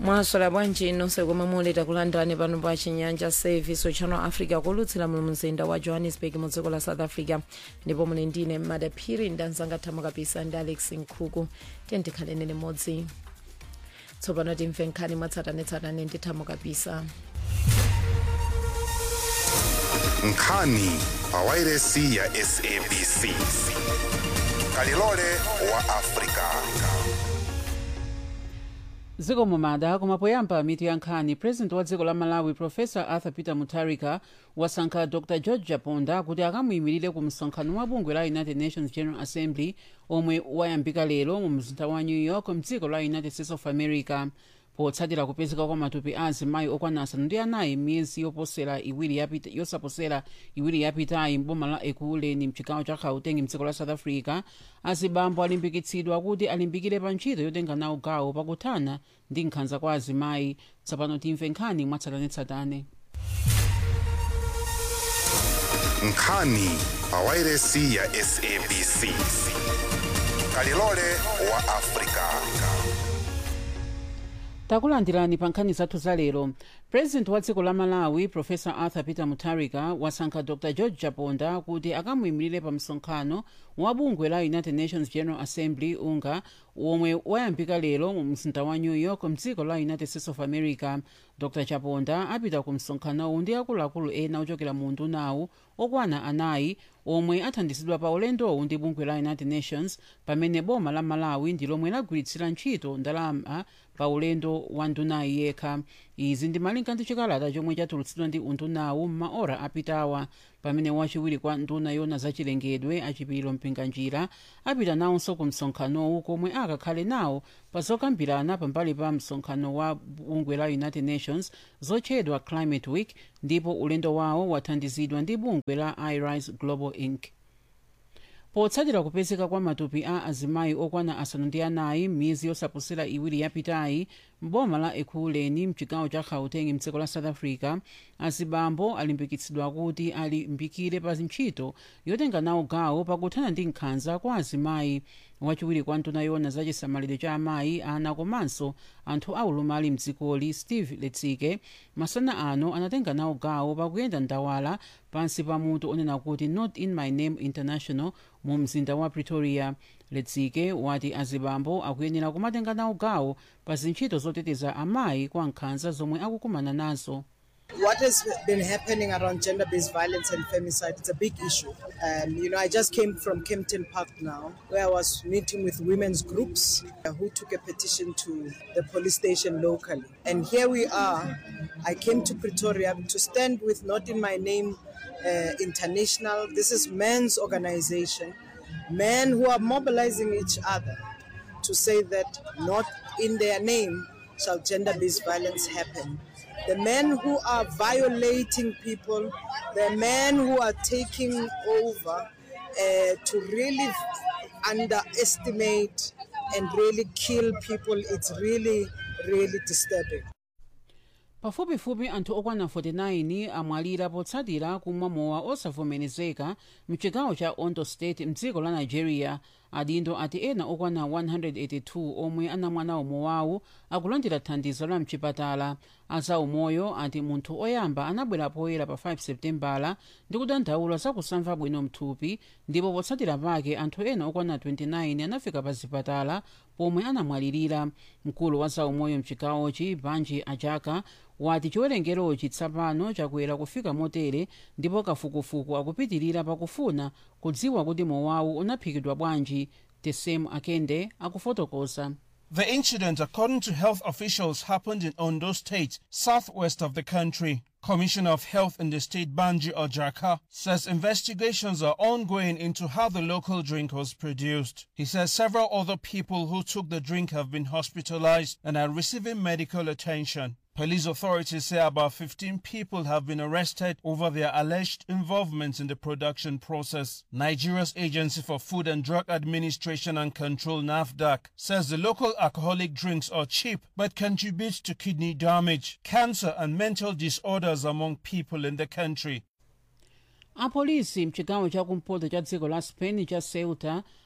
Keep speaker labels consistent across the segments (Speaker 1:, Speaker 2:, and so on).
Speaker 1: mwaswera bwanji nonse komwe muli takulandirani pano pa chinyanja service channel africa kulutsira mu mzinda wa johannesburg mu dziko la south africa ndipo muli ndine madaphiri ndanzanga thamo kapisa ndi alex nkhuku tiyendikhaleni limodzi tsopano timve nkhani mwatsatanetsatane ndi thamo kapisa
Speaker 2: nkhani pa wairesi ya sabc kalilole wa afrika
Speaker 3: dziko mumada koma poyamba mitu ya nkhani president wa dziko la malawi profesa arthur peter mutharika wasankha dr george japonda kuti akamuyimirire ku msonkhano wa bungwe la united nations general assembly omwe wayambika lero mu mzinda wa new york mdziko la united states of america potsatira kupezeka kwa matupi a azimayi okwana asanu ndi anayi miyezi yoposera iwiri yapita yosaposera iwiri yapitayi mboma la ekuleni mchigawo cha gauteng mdziko la south africa azibambo alimbikitsidwa kuti alimbikire pa ntchito yotenga nawo gawo pakuthana ndi nkhanza kwa azimayi tsopano timve nkhani mwatsatanetsatane
Speaker 2: nkhani pa wairesi ya sabc kalilole wa afrika
Speaker 3: takulandirani pa nkhani zathu za lero president wa dziko la malawi profesa arthur peter mutharika wasankha dr george japonda kuti akamuyimirire pa msonkhano wa bungwe la united nations general assembly unga omwe wayambika lero mu mzinda wa new york mdziko la united states of america dr japonda apita ku msonkhanowu ndi akuluakulu ena ochokera mu undunawu okwana anayi omwe athandizidwa pa ulendowu ndi bungwe la united nations pamene boma la malawi ndi lomwe lagwiritsira ntchito ndalama pa ulendo wa ndunayi yekha izi ndi malinga ndi chikalata chomwe chatulutsidwa ndi undunawu m'maora apitawa pamene wachiwiri kwa nduna yona zachilengedwe achipiriro mpinganjira apita nawonso ku msonkhanowu komwe akakhale nawo pa zokambirana pambali pa msonkhano wa bungwe la united nations zotchedwa climate week ndipo ulendo wawo wathandizidwa ndi bungwe la irise global inc potsatira kupezeka kwa matupi a azimayi okwana asanu ndi anayi m'miyezi yosaposera iwiri yapitayi mboma la ekhuleni mchigawo cha gauteng mdziko la south africa azibambo alimbikitsidwa kuti alimbikire pa ntchito yotenga nawo gawo pakuthana ndi nkhanza kwa azimayi wachiwiri kwa nduna yona za chisamaliro cha amayi ana komanso anthu aulumali mdzikoli steve letsike masana ano anatenga nawo gawo pakuyenda ndawala pansi pa mutu onena kuti not in my name international mu mzinda wa pretoria letsike wati azibambo akuyenera kumatenga nawo gawo pa zintchito zoteteza amayi kwa nkhanza zomwe akukumana nazo
Speaker 4: What has been happening around gender based violence and femicide, it's a big issue. Um, you know, I just came from Kempton Park now, where I was meeting with women's groups uh, who took a petition to the police station locally. And here we are. I came to Pretoria to stand with Not in My Name uh, International. This is men's organization, men who are mobilizing each other to say that not in their name shall gender based violence happen the men who are violating people, the men who are taking over uh, to really underestimate and really kill people, it's really, really disturbing.
Speaker 3: pafupifupi anthu okwana 49 amwalira potsatira kumwa mowa osavomerezeka mchigawo cha ondo state mdziko la nigeria adindo ati ena okwana 182 omwe anamwa nawo mowawu akulandira thandizo la mchipatala azaumoyo ati munthu oyamba anabwera poyera pa 5 septembala ndi kudandaula zakusamva bwino mthupi ndipo potsatira pake anthu ena okwana 29 anafika pa zipatala pomwe anamwalirira mkulu wa zaumoyo mchigawochi banji ajaka wati chiwerengerochi tsapano chakwera kufika motere ndipo kafukufuku akupitirira pakufuna kudziwa kuti mowawu unaphikidwa bwanji tesem akende akufotokoza
Speaker 5: The incident, according to health officials, happened in Ondo State, southwest of the country. Commissioner of Health in the state, Banji Ojaka, says investigations are ongoing into how the local drink was produced. He says several other people who took the drink have been hospitalized and are receiving medical attention. Police authorities say about 15 people have been arrested over their alleged involvement in the production process. Nigeria's Agency for Food and Drug Administration and Control, NAFDAC, says the local alcoholic drinks are cheap but contribute to kidney damage, cancer, and mental disorders among people in the country.
Speaker 3: apolisi mchigawo chakumpoto cha dziko la spain cha ceuta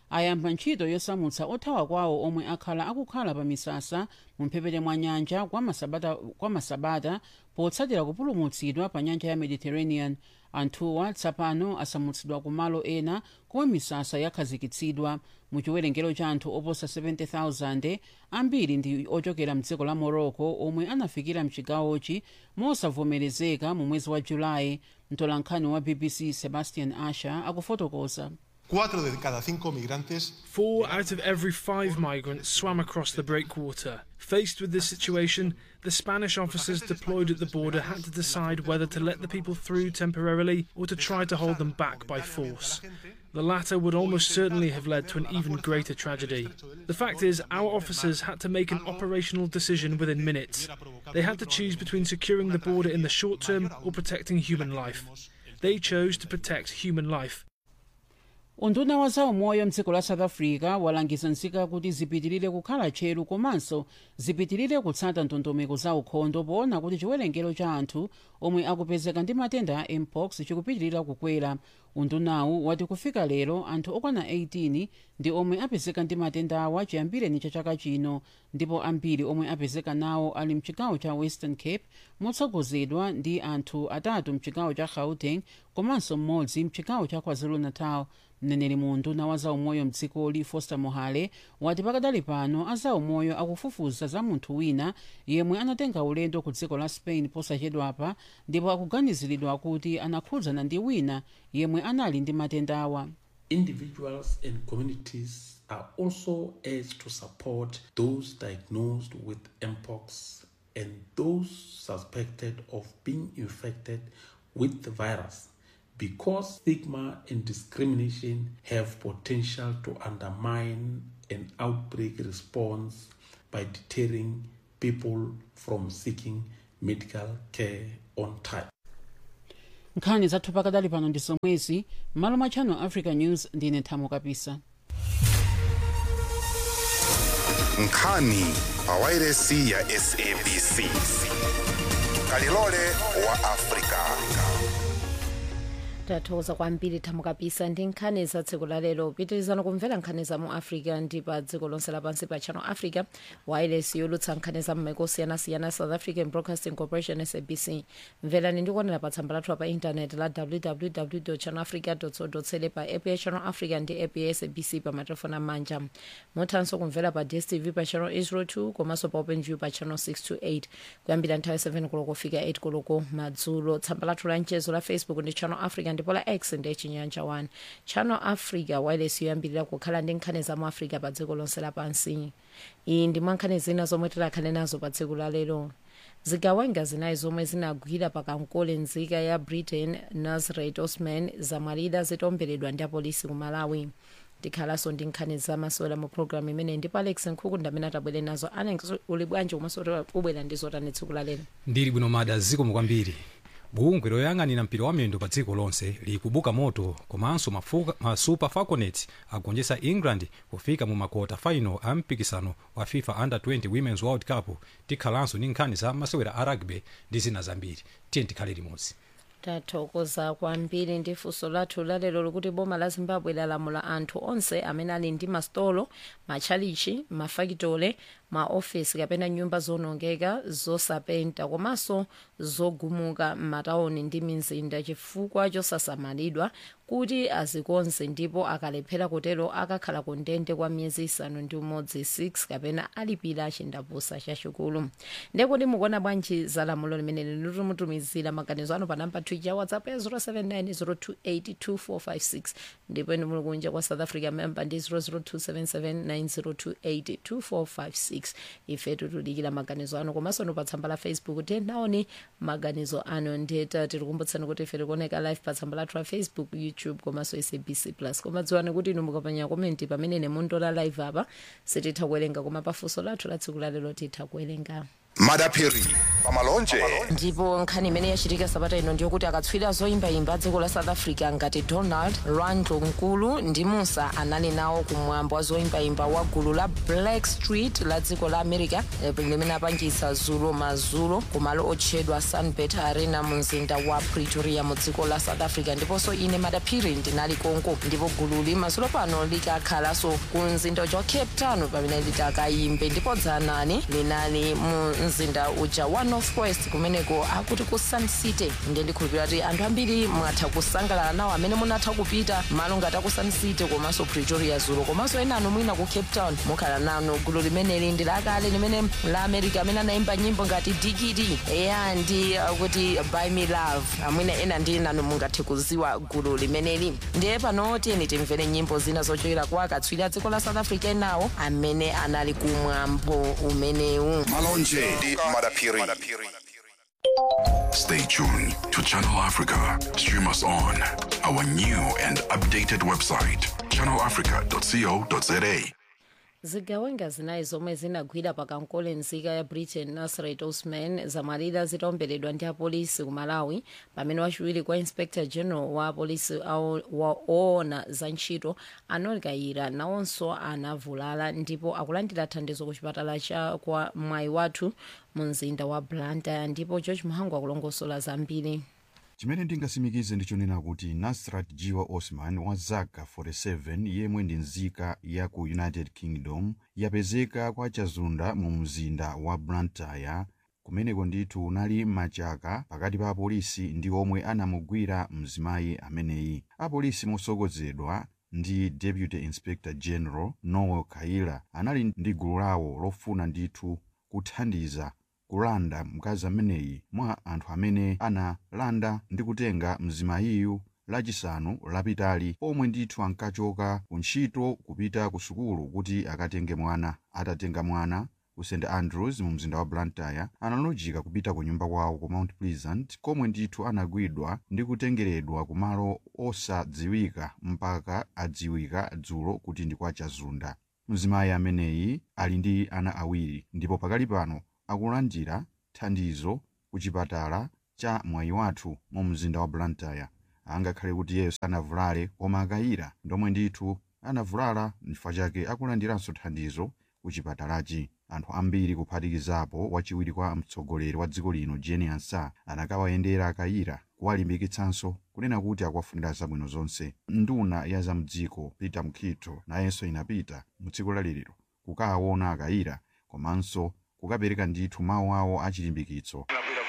Speaker 3: ayamba ntchito yosamutsa othawa kwawo omwe akhala akukhala pa misasa mu mphepete mwa nyanja kwa masabata, kwa masabata potsatira kupulumutsidwa pa nyanja ya mediterranean anthuwa tsapano asamutsidwa ku malo ena komwe misasa yakhazikitsidwa mu chiwerengero cha anthu oposa 70,000 ambiri ndi ochokera mdziko la morocco omwe anafikira mchigawochi mosavomerezeka mu mwezi wa julayi mtolankhani wa bbc sebastian asher akufotokoza
Speaker 6: Cuatro de cada cinco migrantes
Speaker 7: Four out of every five migrants swam across the breakwater. Faced with this situation, the Spanish officers deployed at the border had to decide whether to let the people through temporarily or to try to hold them back by force. The latter would almost certainly have led to an even greater tragedy. The fact is, our officers had to make an operational decision within minutes. They had to choose between securing the border in the short term or protecting human life. They chose to protect human life.
Speaker 3: unduna wa zaumoyo mdziko la south africa walangiza nzika kuti zipitirire kukhala tcheru komanso zipitirire kutsata ndondomeko za ukhondo poona kuti chiwerengero cha anthu omwe akupezeka ndi matenda a mpox chikupitirira kukwera undunawu wati kufika lero anthu okwana 18 ndi omwe apezeka ndi matenda awa chiyambireni cha chaka chino ndipo ambiri omwe apezeka nawo ali mchigawo cha western cape motsogozedwa ndi anthu atatu mchigawo cha gauteng komanso mmodzi mchigawo cha kwazulu-natal mneneri mu unduna wa zaumoyo mdzikoli foster mohale wati pakadali pano azaumoyo akufufuza za munthu wina yemwe anatenga ulendo ku dziko la spain posachedwapa ndipo akuganiziridwa kuti anakhudzana ndi wina yemwe anali ndi matenda awa
Speaker 8: individuals and communities are also urged to support those diagnosed with mpox and those suspected of being infected with the virus because stigma and discrimination have potential to undermine an outbreak response by deterring people from seeking medical care on time.
Speaker 3: nkhani zathu pakadali pano ndi zomwezi m'malo mwa channel africa news ndine thamo kapisa
Speaker 2: nkhani pawairesi ya sabc kalilole wa afrika
Speaker 1: tathokoza kwambiri thamo kapisa ndi nkhani za tsiku la lero pitirizani kumvera nkhani za mu africa ndi pa dziko lonse lapansi pa channel africa wireless yolutsa nkhani za m'maiko osiyanasiyana south african broadcasting corporation sabc mverani ndikuonera pa tsamba lathu pa intaneti la www channel africa co za pa app ya channel africa ndi app ya sabc pa matelefoni amanja muthanso kumvera pa dstv pa channel 802 komanso pa openview pa channel 628 kuyambira nthawi 7 koloko kufika 8 koloko madzulo tsamba lathu la mchezo la facebook ndi channel africa ndipo la x ndi chinyanja 1 channel africa wireless yoyambirira kukhala ndi nkhani za mu africa pa dziko lonse lapansi iyi ndi mwa nkhani zina zomwe tikhale nazo pa tsiku la lero zigawenga zinayi zomwe zinagwira pakankole nzika ya britain nazareth osman zamwalira zitomberedwa ndi apolisi ku malawi tikhalanso ndi nkhani zamasewera mu programu imene ndipo alex nkhukunda amene atabwere nazo alex uli bwanji komanso ubwera ndi zotani tsiku la lero
Speaker 9: ndili bwino mada zikomo kwambiri bungwe loyang'anira mpira wa miyendo pa dziko lonse likubuka moto komanso mafuka- ma super falconets agonjetsa england kufika mu makota final a mpikisano wa fifa under 20 women's world cup tikhalanso ndi nkhani za masewera a rugby ndi zina zambiri tiye tikhale limodzi
Speaker 1: tathokoza kwambiri ndi funso lathu lalero likuti boma la zimbabwe lalamula anthu onse amene ali ndi masitolo matchalichi mafakitole maofesi kapena nyumba zonongeka zosapenta komanso zogumuka m'matawuni ndi mizinda chifukwa chosasamalidwa kuti azikonze ndipo akalephera kutero akakhala ku ndende kwa miyezi isanu ndi umodzi 6 kapena alipira chindapusa chachikulu ndekuti mukuona bwanji za lamulo limeneli litimutumizira maganizo anu pa namba twitter whatsapp ya 079 ndipo inu muli kunja kwa south africa member ndi 0027790282456 ife tutudikira maganizo anu komanso nu pa tsamba la facebook tenaoni maganizo anu ndeta tikukumbutsani kuti ife tikuoneka live pa tsamba lathu la facebook youtube komanso sabc plus koma dziwani kuti inu mukapanya komenti pamene nemundola live apa sititha kuwerenga koma pafunso lathu la tsiku lalero titha kuwerenga
Speaker 2: madapiri pamalonje
Speaker 1: ndipo nkhani imene yachitika sabata ino ndiyokuti akatswiri zoyimbayimba dziko la south africa ngati donald randlo mkulu ndi musa anali nawo kumwambo wa zoyimbayimba wa gulu la black street la dziko la america eh, limene apangisa zulo mazulo kumalo otchedwa sunbet arena mu mzinda wa pretoria mu dziko la south africa ndiponso ine madaphiri ndinali konko ndipo gululi mazulo pano likakhalanso ku mzinda uja wa cape town pamene litakayimbe ndipo dzanani linali mu mzinda uja wa northwest kumeneko akuti ku sun city ndiye ndikhulupirira kuti anthu ambiri mwatha kusangalala nawo amene munatha kupita malo ngati aku sun city komanso pretoria zulo komanso ena anu mwina ku cape town mukhala nanu gulu limeneli ndi lakale limene la america amene anayimba nyimbo ngati digidi eya ndi uh, kuti by me love amwina ena ndi nanu mungathe kuziwa gulu limeneli ndiye pano tiyeni timvere nyimbo zina zochokera kwa akatswiri a dziko la south africa enawo amene anali kumwambo umenewu
Speaker 2: malonje ndi madapiri
Speaker 10: Stay tuned to Channel Africa. Stream us on our new and updated website, channelafrica.co.za.
Speaker 1: zigawenga zinayi zomwe zinagwira pakankole nzika ya britain nasrat osman zamwalira zitaomberedwa ndi apolisi ku malawi pamene wachiwiri kwa inspector general wa apolisi awo- wa- oona za ntchito anol kayira nawonso anavulala ndipo akulandira thandizo ku chipatala cha kwa mwayi wathu mu mzinda wa blantyre ndipo george muhangu akulongosola zambiri
Speaker 11: chimene ndingasimikize ndichonena kuti nasrat jiwa osman wa zaka 47 yemwe ndi nzika ya ku united kingdom yapezeka kwa chazunda mu mzinda wa blantyre kumeneko ndithu unali machaka pakati pa apolisi ndi omwe anamugwira mzimayi ameneyi apolisi motsogozedwa ndi deputy inspector general noel kaila anali ndi gulu lawo lofuna ndithu kuthandiza kulanda mkazi ameneyi mwa anthu amene analanda ndi kutenga mzimayiyu lachisanu lapitali pomwe ndithu ankachoka ku ntchito kupita ku sukulu kuti akatenge mwana atatenga mwana ku st andrews mu mzinda wa blantyre analojika kupita ku nyumba kwawo ku mount pleasant komwe ndithu anagwidwa ndi kutengeredwa ku malo osadziwika mpaka adziwika dzulo kuti ndi kwa chazunda mzimayi ameneyi ali ndi ana awiri ndipo pakali pano akulandira thandizo ku chipatala cha mwayi wathu mu mzinda wa blantyre angakhale kuti iyeyo sanavulale koma akayira ndomwe ndithu anavulala n'chifukwa chake akulandiranso thandizo ku chipatalachi anthu ambiri kuphatikizapo wachiwiri kwa mtsogoleri wa dziko lino jeni ansa anakawayendera akayira kuwalimbikitsanso kunena kuti akuwafunira zabwino zonse nduna ya zamdziko peter mkhitho nayenso inapita mu tsiku laliliro kukawaona akayira komanso kukapereka ndithu mawu awo achilimbikitso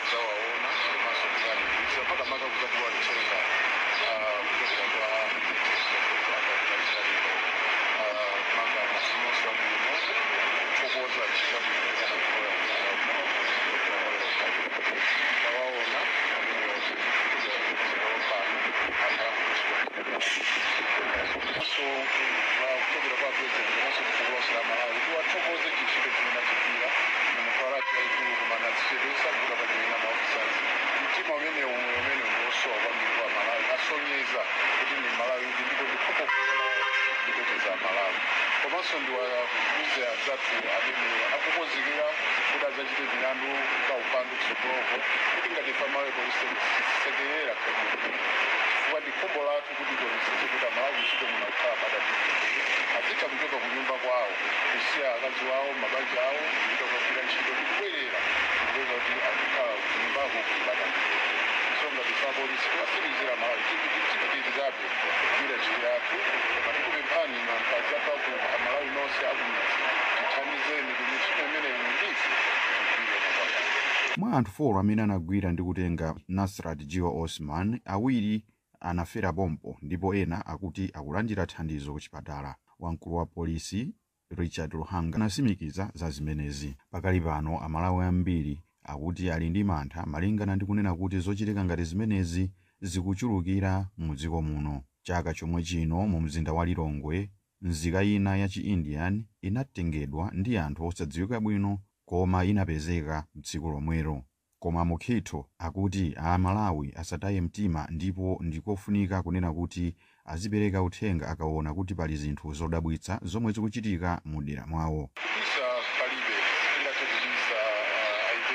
Speaker 12: komanso ndiwakuze anzathu amene akukonzekera kuti adzachite milandu pa upandu kutsogoloko kuti ngati pamalepo lisekerera chifukwa ndi khumbo lathu kuti tionetsetse kuti amalawi ntchito muno akukhala madapiri azitha kuchoka ku nyumba kwawo kusiya akazi wawo mabanja awo kupita kukagwira ntchito ndi kubwerera kupeza kuti akukhala kunyumbako kuti madapiri so ngati sapolisi kuwasimizira malawi tipitirizabe kugwira ntchito yathu koma tikupemphani ino anthu adzathu aku amalawi nonse akumidzi tithandizeni kuti ntchito imeneyi ndisi kugwire kupakati
Speaker 11: mwa anthu 4 amene anagwira ndi kutenga nasrat jiwa osman awiri anafera pompo ndipo ena akuti akulandira thandizo ku chipatala wamkulu wa polisi richard luhanga anasimikiza za zimenezi pakali pano amalawi ambiri akuti ali ndi mantha malingana ndi kunena kuti zochitika ngati zimenezi zikuchulukira mu dziko muno chaka chomwe chino mu mzinda wa lilongwe nzika ina ya chi-indian inatengedwa ndi anthu osadziwika bwino koma inapezeka tsiku lomwero koma mukhitho akuti amalawi asataye mtima ndipo ndikofunika kunena kuti azipereka uthenga akaona kuti pali zinthu zodabwitsa zomwe zikuchitika mu dera mwawo
Speaker 12: kubisa palibe ingathe kubisa uh,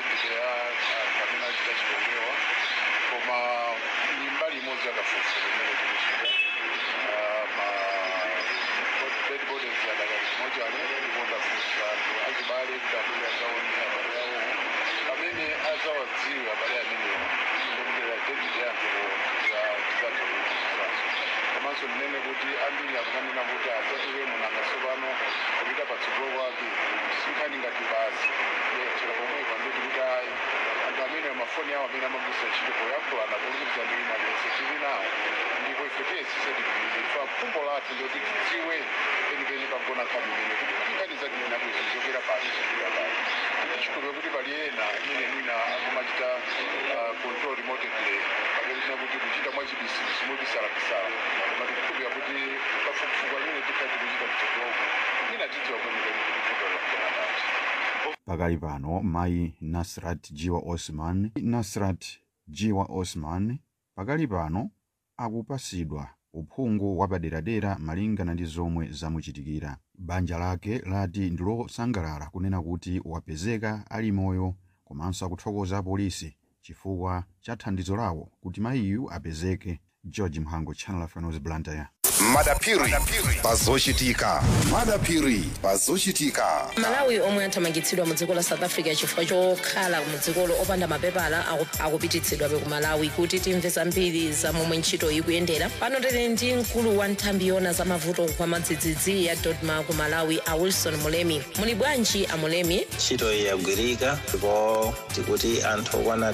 Speaker 12: kuti abwere adzaone abale awo amene adzawadziwe abale amenewo ndikudera david yanthu tizatha kuizizazo komanso ndinene kuti ambiri akumanena kuti adzatike munanga tsopano kupita patsogolo kwake sinkhani ngati basi chero pomwe pandoti kuti ayi anthu amene mafoni awo amene amagwisa ntchito poyankhulana polumikizana ndi wina aliyense tili nawo ndipo ife tiyesise tigwire ife phumbo lathu loti tidziwe penipeni pagona nkhani imene kuti kuti nkhani zatinena bwezi zokera pasi zikira pasi tichikhulupirira kuti pali ena imene mwina akumachita ah, control remotedly pakutina kuti kuchita mwachibisibisi mobisalapisala koma tikukhulupirira kuti pafukufuku amene tikhala tikuchita kutsogoloko mwina tidziwa kwenikweni kuti vuto lakugona pasi
Speaker 11: pakali pano mayi nasrat jiwa osman nasrat jiwa osman pakali pano akupasidwa uphungu wapaderadera malingana ndi zomwe zamuchitikira banja lake lati ndilosangalala kunena kuti wapezeka ali moyo komanso akuthokoza apolisi chifukwa cha thandizo lawo kuti mayiyu apezeke george mhango channel africa news blantyre
Speaker 2: madapiri pazochitika madapiri pazochitika
Speaker 1: malawi omwe athamangitsidwa mu dziko la south africa chifukwa chokhala mu dzikolo opanda mapepala aku- akupititsidwabe ku malawi kuti timve zambiri za momwe ntchito ikuyendera pano tili ndi mkulu wa nthambi yona za mavuto kwa madzidzidzi ya dodma ku malawi a wilson mulemi muli bwanji a mulemi
Speaker 13: ntchito iyi yagwirika ndipo tikuti anthu okwana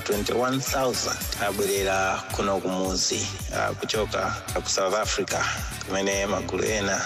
Speaker 13: 21000 abwerera kuno kumuzi ah, kuchoka ku south africa kumene magulu ena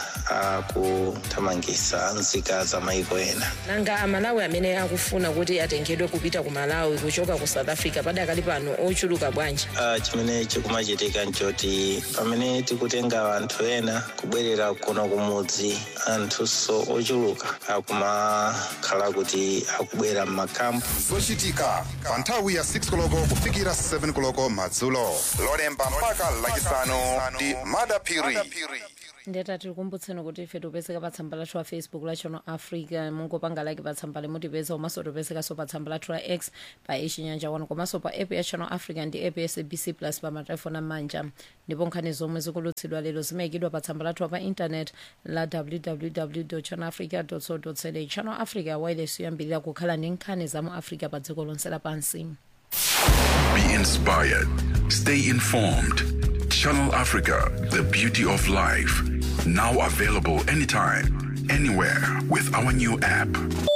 Speaker 13: akuthamangisa nzika za maiko ena
Speaker 1: nanga amalawi amene akufuna kuti atengedwe kupita ku malawi kuchoka ku south africa padakali pano ochuluka bwanji
Speaker 13: Ah, chimene chikumachitika nchoti pamene tikutenga anthu ena kubwerera kuno kumudzi anthunso ochuluka akumakhala kuti akubwera m'makampu
Speaker 2: zochitika pa nthawi ya 6 koloko kufikira 7 koloko madzulo lolemba mpaka lachisanu ndi madapiri
Speaker 1: ndeta tikukumbutseni kuti ife tipezeka pa tsamba lathu la facebook la channel africa mungopanga like pa tsamba limutipeza komanso tipezekanso pa tsamba lathu la x pa ichinyanja wano komanso pa app ya channel africa ndi app ya sabc plus pa matelefoni amanja ndipo nkhani zomwe zikulutsidwa lero zimayikidwa pa tsamba lathu pa intanet la www channel africa co za channel africa wireless yoyambirira kukhala ndi nkhani za mu africa pa dziko lonse lapansi
Speaker 10: Be inspired. Stay informed. Channel Africa, the beauty of life. Now available anytime, anywhere with our new app.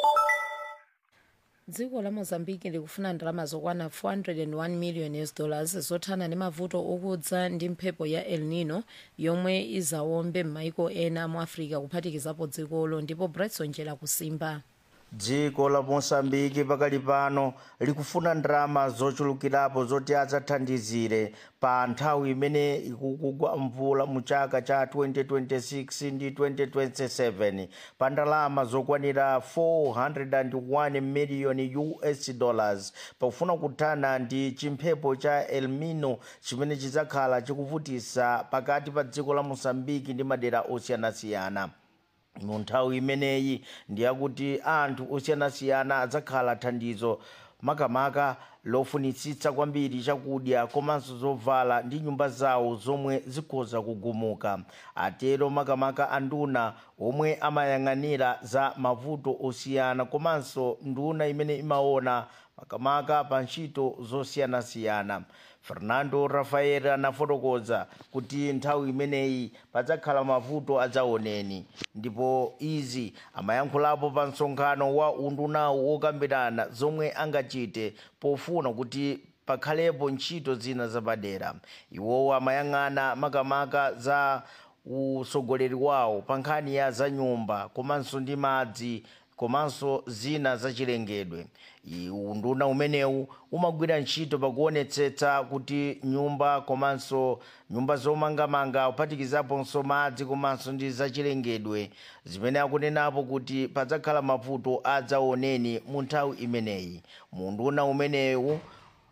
Speaker 1: dziko la mozambique likufuna ndalama zokwana 401 million us dollars zothana ndi mavuto okudza ndi mphepo ya el nino yomwe izawombe m'maiko ena mu africa kuphatikizapo dzikolo ndipo bretson njera kusimba
Speaker 14: dziko la mosambiki pakali pano likufuna ndalama zochulukirapo zoti adzathandizire pa nthawi imene ikugwa mvula mu chaka cha 2026 ndi 2027 pa ndalama zokwanira 401 miliyoni us dollars pakufuna kuthana ndi chimphepo cha elnino chimene chidzakhala chikuvutisa pakati pa dziko la mosambiki ndi madera osiyanasiyana mu nthawi imeneyi ndiyakuti anthu osiyanasiyana adzakhala thandizo makamaka lofunitsitsa kwambiri chakudya komanso zovala ndi nyumba zawo zomwe zikhoza kugumuka atero makamaka anduna omwe amayang'anira za mavuto osiyana komanso nduna imene imaona makamaka pa ntchito zosiyanasiyana fernando rafael anafotokoza kuti nthawi imeneyi padzakhala mavuto adzaoneni ndipo izi amayankhulapo pa msonkhano wa undunawu wokambirana zomwe angachite pofuna kuti pakhalepo ntchito zina zapadera iwowo amayang'ana makamaka za usogoleri wawo pa nkhani ya za nyumba komanso ndi madzi komanso zina zachilengedwe unduna umenewu umagwira ntchito pakuonetsetsa kuti nyumba komanso nyumba zomangamanga kuphatikizaponso madzi komanso ndi zachilengedwe zimene akunenapo kuti padzakhala mavuto adzaoneni mu nthawi imeneyi munduna umenewu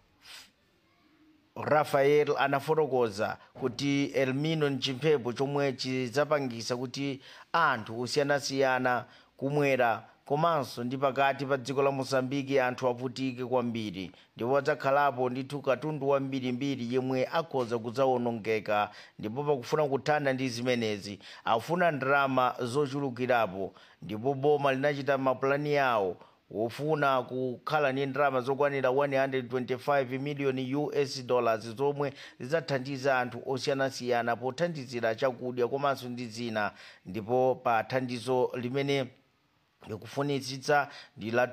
Speaker 14: rafael anafotokoza kuti elnino ni chimphepo chomwe chidzapangisa kuti anthu osiyanasiyana kumwera komanso ndi pakati pa dziko la mosambiki anthu avutike kwambiri ndipo adzakhalapo ndithu katundu wambirimbiri yemwe akhoza kudzawonongeka ndipo pakufuna kuthana ndi zimenezi afuna ndalama zochulukirapo ndipo boma linachita mapulani yawo wofuna kukhala ndi ndalama zokwanira 125 miliyoni us dollars zomwe zidzathandiza anthu osiyanasiyana pothandizira chakudya komanso ndi zina ndipo pa thandizo limene likufunitsitsa ndi la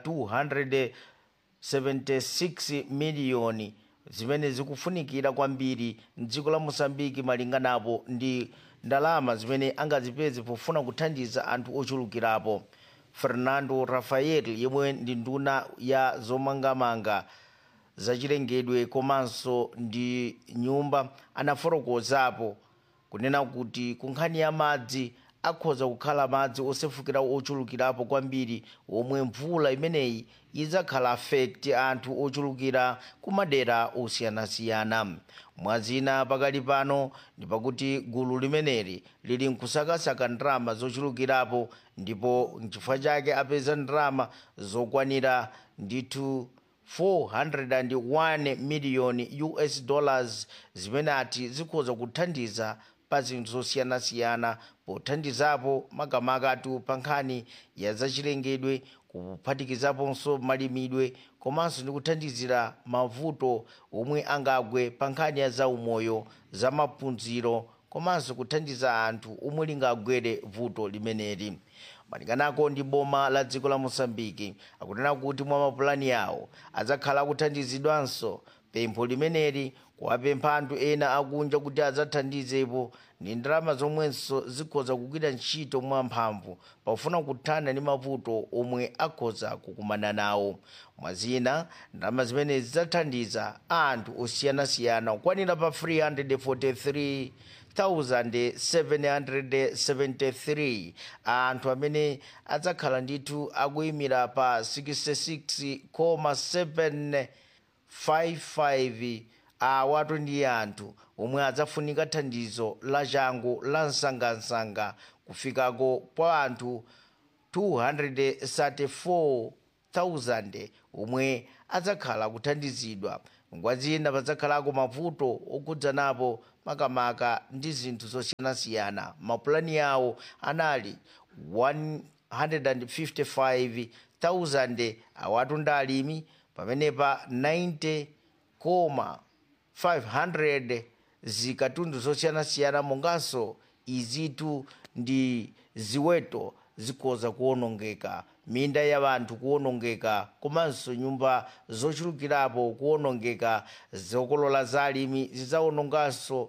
Speaker 14: 276 miliyoni zimene zikufunikira kwambiri mdziko la mosambiki malinganapo ndi ndalama zimene angazipeze pofuna kuthandiza anthu ochulukirapo fernando rafael yemwe ndi nduna ya zomangamanga zachilengedwe komanso ndi nyumba anafotokozapo kunena kuti ku nkhani ya madzi akhoza kukhala madzi osefukira ochulukirapo kwambiri omwe mvula imeneyi idzakhala affect anthu ochulukira ku madera osiyanasiyana mwazina pakali pano ndi pakuti gulu limeneli lili nkusakasaka ndalama zochulukirapo ndipo nchifukwa chake apeza ndalama zokwanira ndithu 401 miliyoni us dollars zimene ati zikhoza kuthandiza pa zinthu zosiyanasiyana pothandizapo makamakatu pa nkhani ya zachilengedwe kuphatikizaponso malimidwe komanso ndi kuthandizira mavuto omwe angagwe pa nkhani ya zaumoyo za maphunziro komanso kuthandiza anthu omwe lingagwere vuto limeneli malinganako ndi boma la dziko la mosambiki akunena kuti mwa mapulani yawo adzakhala akuthandizidwanso pempho limeneli kuwapempha anthu ena akunja kuti adzathandizepo ndi ndalama zomwenso zikhoza kugwira ntchito mwamphamvu pofuna kuthana ndi mavuto omwe akhoza kukumana nawo mwazina ndalama zimene zidzathandiza anthu osiyanasiyana kukwanira pa 343 1773 anthu amene adzakhala ndithu akuyimira pa 66,755 awatu ndi anthu omwe adzafunika thandizo la changu la msangamsanga kufikako kwa anthu 234,000 omwe adzakhala kuthandizidwa ngwazina padzakhalako mavuto okhudzanapo makamaka ndi zinthu zosiyanasiyana mapulani yawo anali 155,000 awatu ndi alimi pamenepa 90,500 zikatundu zosiyanasiyana monganso izitu ndi ziweto zikhoza kuwonongeka minda ya anthu kuwonongeka komanso nyumba zochulukirapo kuwonongeka zokolola za alimi zidzawononganso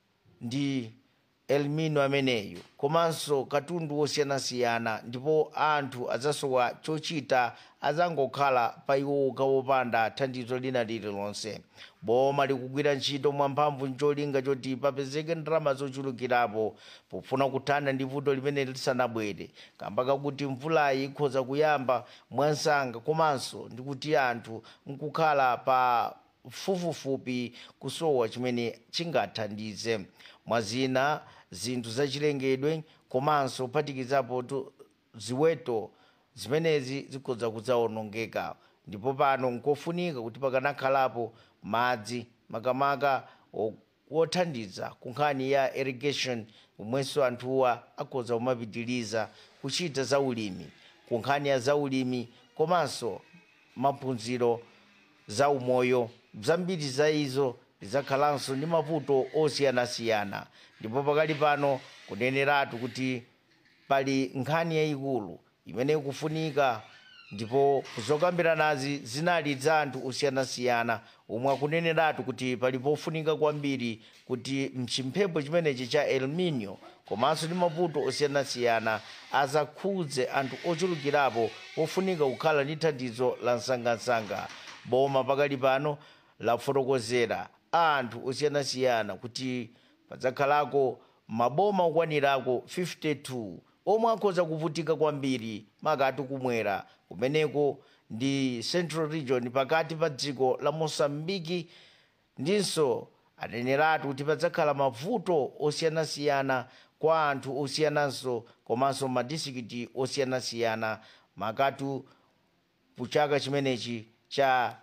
Speaker 14: ndi elmino ameneyo komanso katundu wosiyanasiyana ndipo anthu adzasowa chochita adzangokhala pa iwo okha wopanda thandizo lina lililonse boma likugwira ntchito mwamphamvu ncholinga choti papezeke ndalama zochulukirapo pofuna kuthana ndi vuto limene lisanabwere kamba kakuti mvulayi ikhoza kuyamba mwansanga komanso ndi kuti anthu nkukhala pa fufufupi kusowa chimene chingathandize mwazina zinthu zachilengedwe komanso kuphatikizapo tu- ziweto zimenezi zikhoza kudzawonongeka ndipo pano nkofunika kuti pakanakhalapo madzi makamaka o- wothandiza ku nkhani ya irrigation omwenso anthuwa akhoza kumapitiriza kuchita zaulimi ku nkhani ya zaulimi komanso maphunziro za umoyo zambiri za izo zidzakhalanso ndi mavuto osiyanasiyana ndipo pakali pano kuneneratu kuti pali nkhani yayikulu imene ikufunika ndipo zokambiranazi zinali za anthu osiyanasiyana omwe akuneneratu kuti pali pofunika kwambiri kuti mchimphepo chimenechi cha el nino komanso ndi mavuto osiyanasiyana azakhudze anthu ochulukirapo pofunika kukhala ndi thandizo la msangamsanga boma pakali pano lafotokozera anthu osiyanasiyana kuti padzakhalako maboma okwanirako 52 omwe akhoza kuvutika kwambiri makati kumwera kumeneko ndi central region pakati pa dziko la mosambiki ndinso aneneratu kuti padzakhala mavuto osiyanasiyana kwa anthu osiyananso komanso madistrikiti osiyanasiyana makatu puchaka chimenechi cha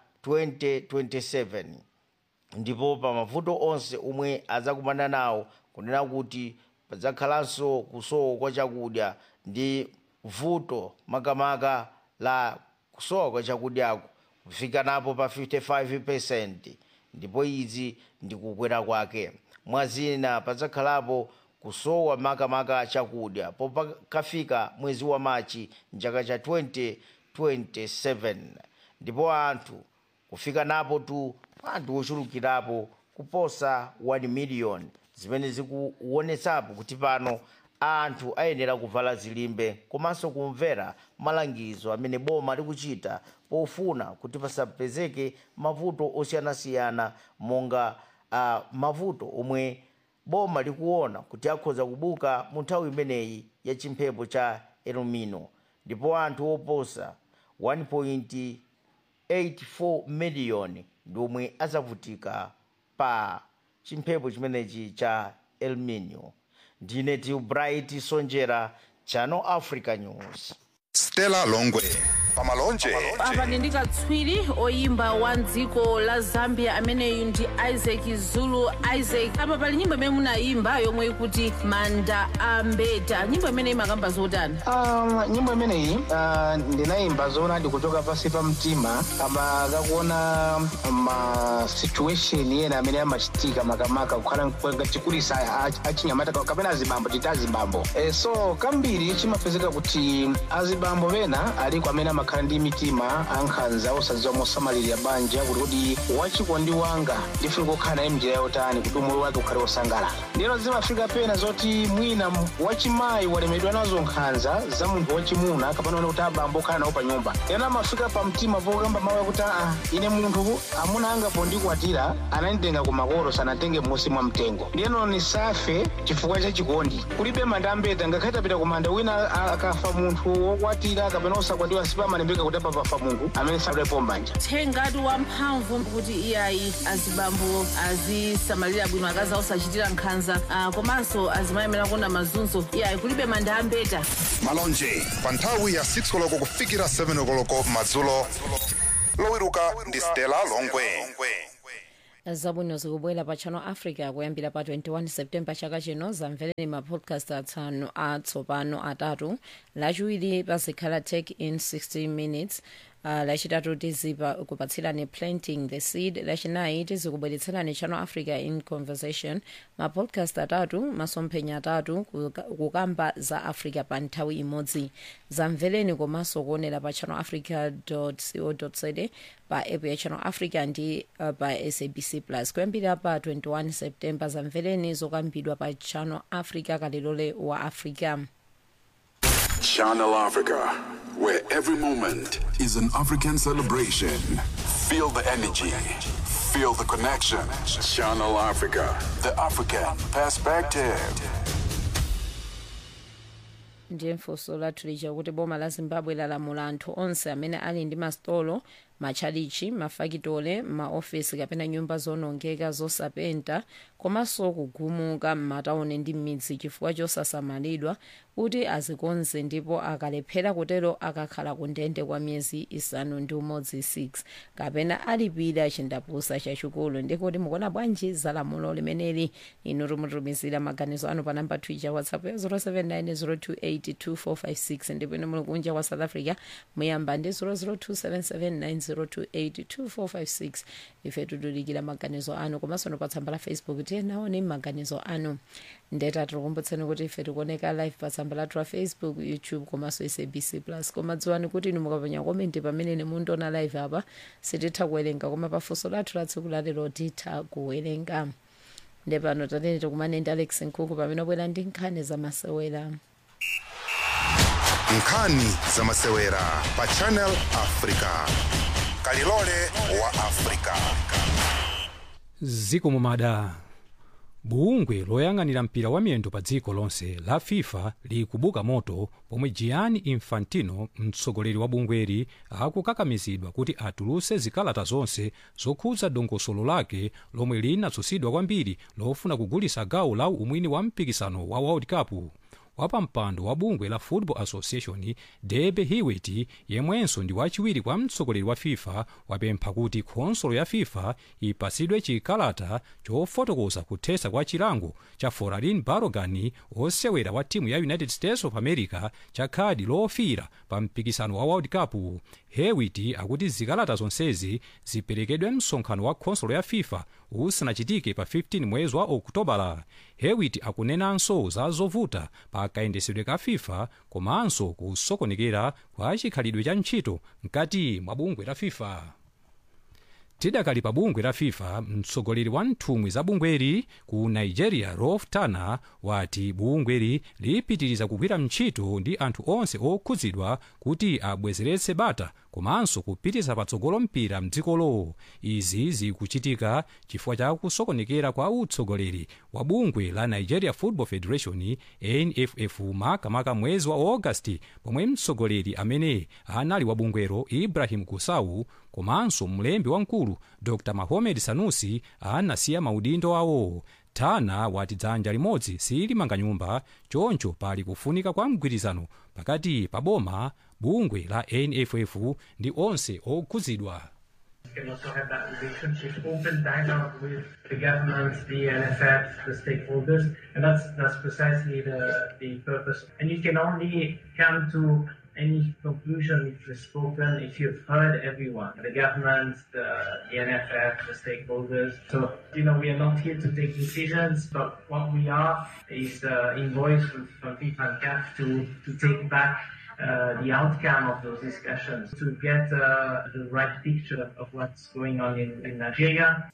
Speaker 14: 2027 ndipo pa mavuto onse omwe adzakumana nawo kunena kuti padzakhalanso kusowa kwa chakudya ndi vuto makamaka la kusowa kwa chakudyako kufika napo pa 55 ndipo izi ndi kukwera kwake mwazina padzakhalapo kusowa makamaka chakudya popakafika mwezi wa machi mchaka cha 2027 ndipo anthu kufika napo tu anthu ochulukirapo kuposa 1 million zimene zikuonetsapo kuti pano anthu ayenera kuvala zilimbe komanso kumvera malangizo amene boma likuchita pofuna kuti pasapezeke mavuto osiyanasiyana monga uh, mavuto omwe boma likuona kuti akhoza kubuka mu nthawi imeneyi ya chimphepo cha elnino ndipo anthu oposa 1.84 miliyoni ndi omwe azavutika pa chimphepo chimenechi cha elnino ndine tilbright sonjera channel africa news
Speaker 2: stella longwe pamalonje
Speaker 1: apa ndi katswiri oyimba wa dziko la zambia ameneyu ndi isaac zulu isaac apa pali nyimbo imene munayimba yomwe ikuti manda ambeta nyimbo imene imakamba zotani
Speaker 15: Um, nyimbo imeneyi uh, ndinayimba zoona ndikuchoka pasi pa mtima kama kakuona ma situation ena amene amachitika makamaka kukhala chikulisa achinyamata kapena azibambo titi azibambo e, so kambiri chimapezeka kuti azibambo pena aliko amene amakhala ndi mitima ankhanza osadziwa mosamalirira banja kuti kuti wachikondi wanga ndifuna kukhala naye mnjira yotani kuti umoyo wake ukhale wosangalala ndero zimafika pena zoti mwina wachimayi walemedwa nazo nkhanza za munthu wachimuna kapena kuti abambo okhala nawo pa nyumba ena amafika pa mtima pokamba mawu akuti aa ine munthu amuna anga pondikwatira ananditenga ku makolo sanatenge m'munsi mwa mtengo ndiyeno nisafe chifukwa cha chikondi kulibe manda ambeta ngakhale tapita ku manda wina a- akafa munthu wokwatira kapena osakwatiwa sipamalembeka kuti apa pafa munthu amene sadalepo mbanja
Speaker 1: thengatu wamphamvu kuti iyayi azibambo azisamalira bwino akazi osachitira nkhanza ah, komanso azimayemera kuona mazunzo iyayi kulibe manda ambeta
Speaker 2: malonje pa nthawi ya 6 koloko kufikira 7 koloko madzulo lowiruka ndi stella longwe
Speaker 1: zabwino zikubwera pa channel africa kuyambira pa 21 septemba chaka chino zamvereni ma podcast atsanu atsopano atatu lachiwiri pazikhala tech in 60 minutes Uh, lachitatu tizipa kupatsirani planting the seed lachinayi tizikubweretserani channel africa in conversation mapodcast atatu masomphenya atatu kuka- kukamba za africa pa nthawi imodzi zamvereni komanso kuonera pa channel africa co za pa app ya channel africa ndi uh, pa sabc plus kuyambira pa 21 septemba zamvereni zokambidwa pa channel africa kalilole wa africa
Speaker 10: Channel Africa, where every moment is an African celebration. Feel the energy, feel the connection. Channel Africa, the African perspective.
Speaker 1: ndiye funso lathu lija kuti boma la zimbabwe lalamula anthu onse amene ali ndi masitolo matchalichi mafakitole maofesi kapena nyumba zonongeka zosapenta komanso kugumuka m'matawuni ndi m'midzi chifukwa chosasamalidwa kuti azikonze ndipo akalephera kutero akakhala ku ndende kwa miyezi isanu ndi umodzi 6 kapena alipira chindapusa chachikulu ndikuti mukuona bwanji za lamulo limeneli inu timutumizira maganizo anu pa namba twitter whatsapp ya 07902825456 ndipo inu muli kunja kwa south africa muyamba ndi 0027790282456 ife tidikira maganizo anu komanso no pa tsamba la facebook tiyenaone maganizo anu ndeta tikukumbutseni kuti ife tikuoneka live pa tsamba lathu la facebook youtube komanso sabc plus koma dziwani kuti inu mukapenya komenti pamene mundiona live apa sititha kuwerenga koma pafunso lathu la tsiku lalero titha kuwerenga nde pano tatene tikumane ndi alex nkhuku pamene abwera ndi nkhani zamasewera
Speaker 2: nkhani zamasewera pa channel africa kalilole wa africa
Speaker 9: ziko mumada bungwe loyang'anira mpira wa miyendo pa dziko lonse la fifa likubuka moto pomwe gianni infantino mtsogoleri wa bungweli akukakamizidwa kuti atuluse zikalata zonse zokhudza dongosolo lake lomwe linatsutsidwa kwambiri lofuna kugulitsa gawo la umwini wa mpikisano wa world cup wapampando wa bungwe la football association debe hewitt yemwenso ndi wachiwiri kwa mtsogoleri wa fifa wapempha kuti khonsolo ya fifa ipatsidwe chikalata chofotokoza kuthetsa kwa chilango cha foralin barogan osewera wa timu ya united states of america cha khadi lofira pa mpikisano wa world cup hewitt akuti zikalata zonsezi ziperekedwe msonkhano wa khonsolo ya fifa usanachitike pa 15 mwezi wa okutobala hewitt akunenanso za zovuta pa kayendesedwe ka fifa komanso kusokonekera kwa chikhalidwe cha ntchito mkati mwa bungwe la fifa tidakali pa bungwe la fifa mtsogoleri wa nthumwi za bungweri ku nigeria rolf tana wati bungweri lipitiriza kugwira ntchito ndi anthu onse okhudzidwa kuti abwezeretse bata komanso kupititsa patsogolo mpira mdzikolo izi zikuchitika chifukwa cha kusokonekera kwa utsogoleri wa bungwe la nigeria football federation nff makamaka mwezi wa augasti pomwe mtsogoleri amene anali wa bungwero ibrahim gusau komanso mlembi wamkulu dr mahomed sanusi anasiya maudindo awo tana wati dzanja limodzi silimanga nyumba choncho pali kufunika kwa mgwirizano pakati pa boma bungwe la nff ndi onse okhudzidwa
Speaker 16: can also have that relationship, open dialogue with the governments, the NFF, the stakeholders, and that's that's precisely the the purpose. And you can only come to any conclusion if you've spoken, if you've heard everyone, the government, the, the NFF, the stakeholders. So, you know, we are not here to take decisions, but what we are is uh, invoice from, from FIFA and CAF to, to take back uh, the outcome of those discussions to get uh, the right picture of what's going on in, in Nigeria.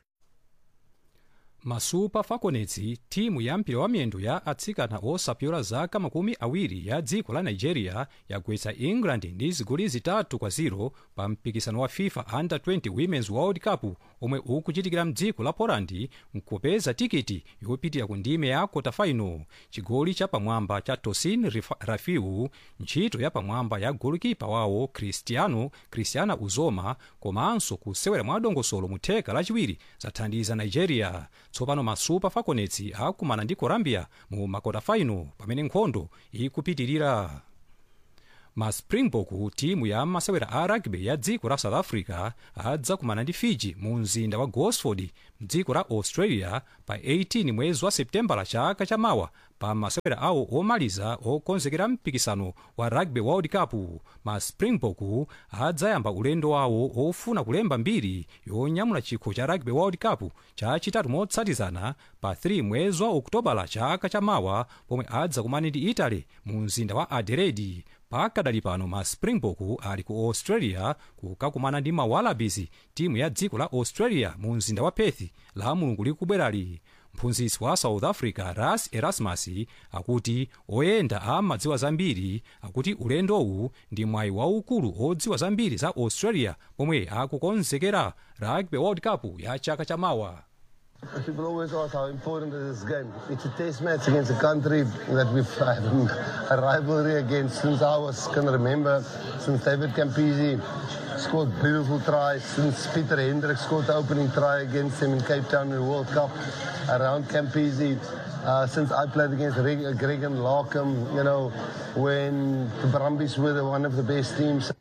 Speaker 9: masupa falconets timu ya mpira wa miyendo ya atsikana osapyola zaka makumi awiri ya dziko la nigeria yagwetsa england ndi zigoli zitatu kwa 0 pa mpikisano wa fifa under 20 women's world cup omwe ukuchitikira mdziko la poland nkupeza tikiti yopitira ku ndime ya quarterfinal chigoli cha pamwamba cha tosin rafiu ntchito ya pamwamba ya golikipa wawo cristiano cristiana uzoma komanso kusewera mwa dongosolo mu theka lachiwiri zathandiza nigeria tsopano masupa falconets akumana ndi colombia mu makotafaino pamene nkhondo ikupitirira ma springbok timu ya masewera a rugby ya dziko la south africa adzakumana ndi fiji mu mzinda wa gosford mdziko la australia pa 18 mwezi wa septembala chaka chamawa pa masewera awo omaliza okonzekera mpikisano wa rugby world cup ma springbok adzayamba ulendo wawo ofuna kulemba mbiri yonyamula chikho cha rugby world cup chachitatu motsatizana pa 3 mwezi wa okutobala chaka chamawa pomwe adzakumana ndi italy mu mzinda wa adelaide pakadali pano ma springbok ali ku australia kukakumana ndi ma wallabies timu ya dziko la australia mu mzinda wa perth la mulungu likubwerali mphunzitsi wa south africa ras erasmus akuti oyenda amadziwa zambiri akuti ulendowu ndi mwayi waukulu odziwa zambiri za australia pomwe akukonzekera rugby world cup ya chaka chamawa
Speaker 17: People always ask how important is this game. It's a test match against a country that we've had a rivalry against since I was can remember, since David Campisi scored beautiful tries, since Peter Hendricks scored the opening try against him in Cape Town in the World Cup around Campisi. Uh, since I played against Greg, Greg and Larkham, you know, when the Brumbies were one of the best teams.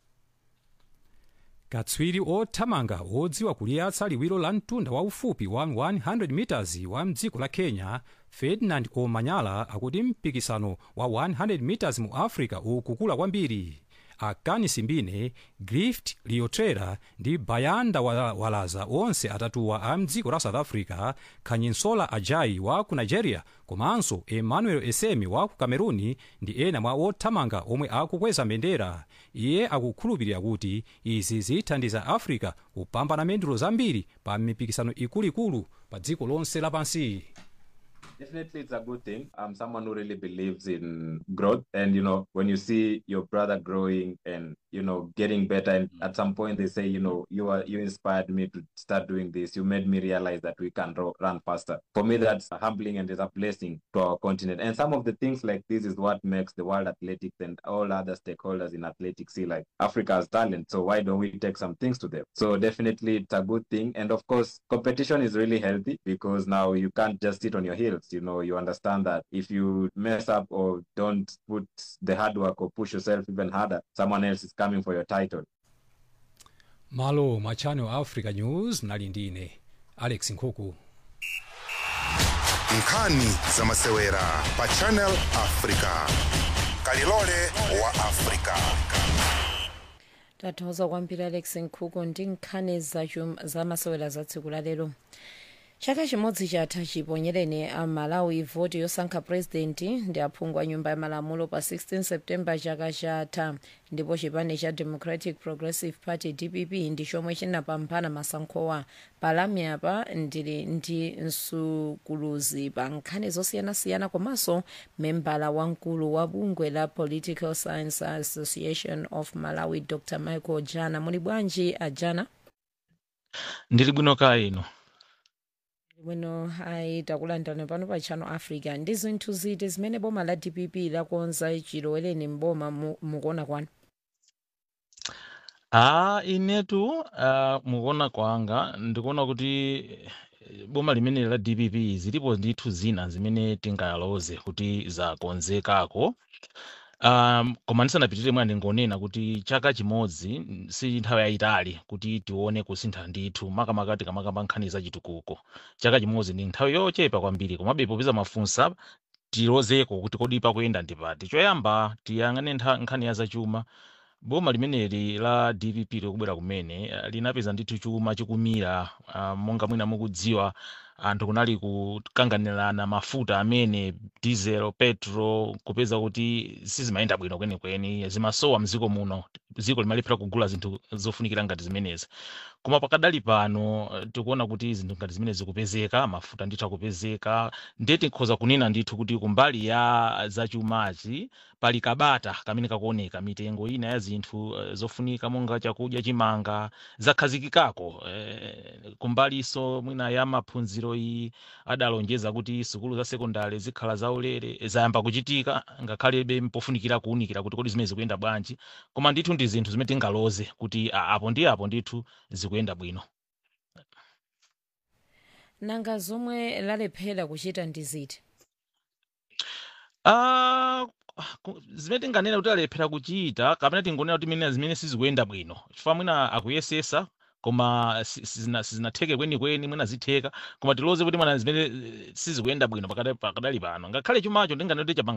Speaker 9: katswiri othamanga odziwa kuliyatsa liwiro la mtunda waufupi wa 100 meters wa mdziko la kenya ferdinand omanyala akuti mpikisano wa 100 meters mu africa ukukula kwambiri akani simbine grift liotrera ndi bayanda walaza onse atatuwa a mdziko la south africa khanyinsola ajai wa ku nigeria komanso emmanuel esemi wa ku cameruni ndi ena mwa othamanga omwe akukweza mbendera iye akukhulupirira kuti izi zithandiza africa kupambana mendulo zambiri pa mipikisano ikuluikulu pa dziko lonse lapansi
Speaker 18: Definitely, it's a good thing. I'm someone who really believes in growth, and you know, when you see your brother growing and
Speaker 19: you know getting better and at some point they say you know you are you inspired me to start doing this you made me realize that we can ro- run faster for me that's humbling and is a blessing to our continent and some of the things like this is what makes the world athletics and all other stakeholders in athletics see like africa has talent so why don't we take some things to them so definitely it's a good thing and of course competition is really healthy because now you can't just sit on your heels you know you understand that if you mess up or don't put the hard work or push yourself even harder someone else is coming for your title
Speaker 9: malo mwa channel africa news mnali ndine alex nkhuku
Speaker 2: nkhani za masewera pa channel africa kalilole wa africa
Speaker 1: tathokoza kwambiri alex nkhuku ndi nkhani zachum- za masewera za tsiku la lero chaka chimodzi chatha chiponyereni a malawi voti yosankha purezidenti ndi aphungu a nyumba ya malamulo pa 16 september chaka chatha ndipo chipani cha democratic progressive party dpp ndi chomwe chinapambana masankhowa palamyapa ndili ndi msukuluzi pa nkhani zosiyanasiyana komanso membala wamkulu wa bungwe la political science association of malawi dr michael jana muli bwanji ajana
Speaker 20: ndili bwino kaya ino
Speaker 1: bwino ayi takulandirani pano pa channel africa ndi zinthu ziti zimene boma la dpp lakonza chilowereni mboma mu- mukuona kwanu
Speaker 20: a inetu uh, mukuona kwanga ndikuona kuti eh, boma limene la dpp zilipo ndithu zina zimene tingayaloze kuti zakonzekako um, koma ndisanapitirire mwana ndingonena kuti chaka chimodzi mm, si nthawi yayitali kuti tione kusintha ndithu makamaka tikamakamba nkhani za chitukuko chaka chimodzi ndi nthawi yochepa kwambiri komabe popeza mafunsa tilozeko kuti kodi pakuyenda ndipati choyamba tiyang'ane ntha- nkhani ya zachuma boma limeneli la dpp likubwera kumene eh, linapeza ndithu chuma chikumira uh, monga mwina mukudziwa anthu kunali kukanganirana mafuta amene diesel petro kupeza kuti sizimayenda bwino kwenikweni zimasowa mdziko muno dziko limalephera kugula zinthu zofunikira ngati zimenezi koma pakadali pano eh, tikuona kuti zinthu ngati zimene zikupezeka mafuta ndithu akupezeka ndiye tikhoza kunena ndithu kuti kumbali ya zachumachi pali kabata kamene kakuoneka mitengo ina ya zinthu eh, zofunika monga chakudya chimanga zakhazikikako eh, kumbalinso mwina ya maphunziro iyi adalonjeza kuti sukulu za sekondari zikhala zaulere zayamba kuchitika ngakhalebe mpofunikira kuwunikira kuti kodi zimene zikuyenda bwanji koma ndithu ndi zinthu zimene tingaloze kuti a- apo ndi apo ndithu zikuyenda bwino
Speaker 1: nanga zomwe lalephera kuchita ndi ziti
Speaker 20: Ah, ku- zimene tinganena kuti alephera kuchita kapena tingonena kuti mene zimene sizikuyenda bwino chifukwa mwina akuyesesa koma si- sizina- sizinatheke kwenikweni mwina zitheka koma tiloze kuti mwana zimene eh, sizikuyenda bwino pakada- pakadali pano ngakhale chumacho ndinganena kuti chapanga